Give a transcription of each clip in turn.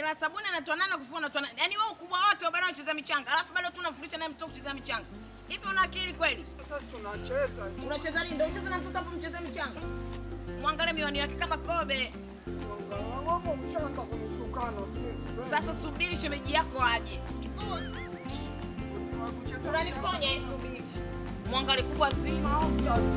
na sabuni anatoa nani na kufua anatoa nani? Yaani wewe ukubwa wote bado unacheza michanga. Alafu bado tu unamfundisha naye mtoto kucheza michanga. Hivi una akili kweli? Sasa tunacheza. Unacheza nini? Ndio ucheze na mtoto hapo mcheze michanga. Mwangalie miwani yake kama kobe. Wangu mchanga kunitukana. Sasa subiri shemeji yako aje. Unanifanya hivi subiri. Mwangalie kubwa zima au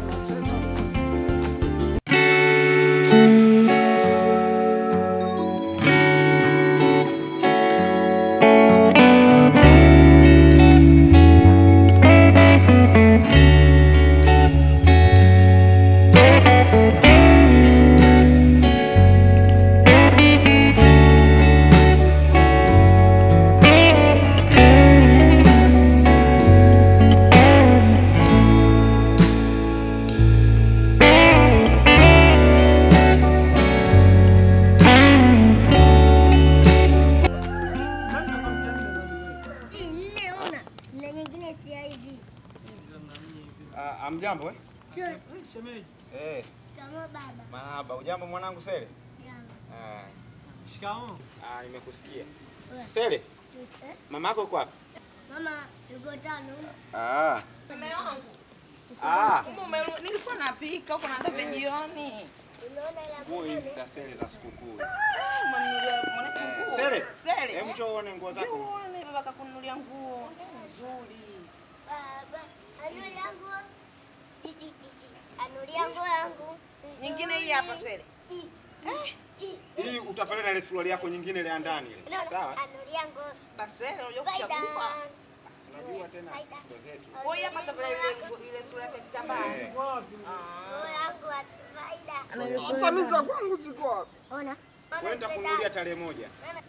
Nne ona na nyingine si hivi. Ah, Amjambo eh? Sio. Eh, Shikamoo baba. marahaba. Ujambo mwanangu Sele? Jambo. Ah, Shikamoo. ah, nimekusikia. Wewe. Sele, Eh? mama yako yuko wapi? Mama yuko tano. Ah. Mume wangu. Ah. Kumbe umeru- nilikuwa napika huko naenda vya jioni. Unaona ile Nguo hizi za Sele za sikukuu. Umeninunulia mwanangu Eh, nguo. Sele. Sele. Hebu njoo uone nguo zako. Uone baba kakununulia nguo nzuri. baba. Anuli yangu. Titi titi. Anuli yangu yangu. Nyingine hii hapa Sele. Hii. Hii. Hii utafanana na ile suruali yako nyingine ile ya ndani ile. Unaona? Sawa? Anuli yangu. Basi Sele unajua Faida. kuchagua. Si Unajua tena siku zetu. Kwa hiyo hapa tafadhali ile nguo- ile sura yake ya kitambaa. Eh. Nguo yangu wa faida. Sasa mimi za kwangu ziko wapi? Ona. Wewe nitakununulia tarehe moja.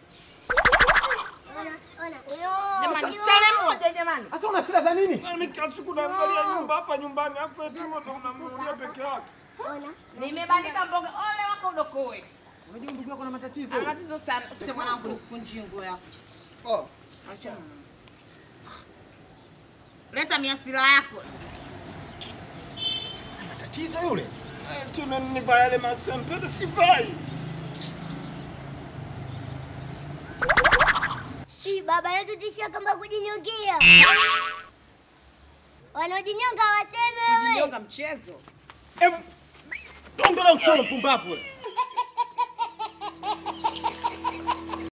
Ona. Ona. Jamani, stare moja jamani. Sasa una sira za nini? Mimi kila siku naangalia nyumba hapa nyumbani afu eti wewe ndo unamnunulia peke yake. Ona. Nimebandika mboga. Ole wako udokoe. Unajua ndugu yako na matatizo. Ana tatizo sana. Sio mwanangu nikunjie nguo yako. Oh. Acha. Leta miasira yako. Matatizo yule. Eti unanivaa yale masempete sivai. Hii baba anatutishia kama kujinyongia. Wanaojinyonga waseme wewe. Kujinyonga mchezo. Em. Ongea uchoro pumbavu wewe.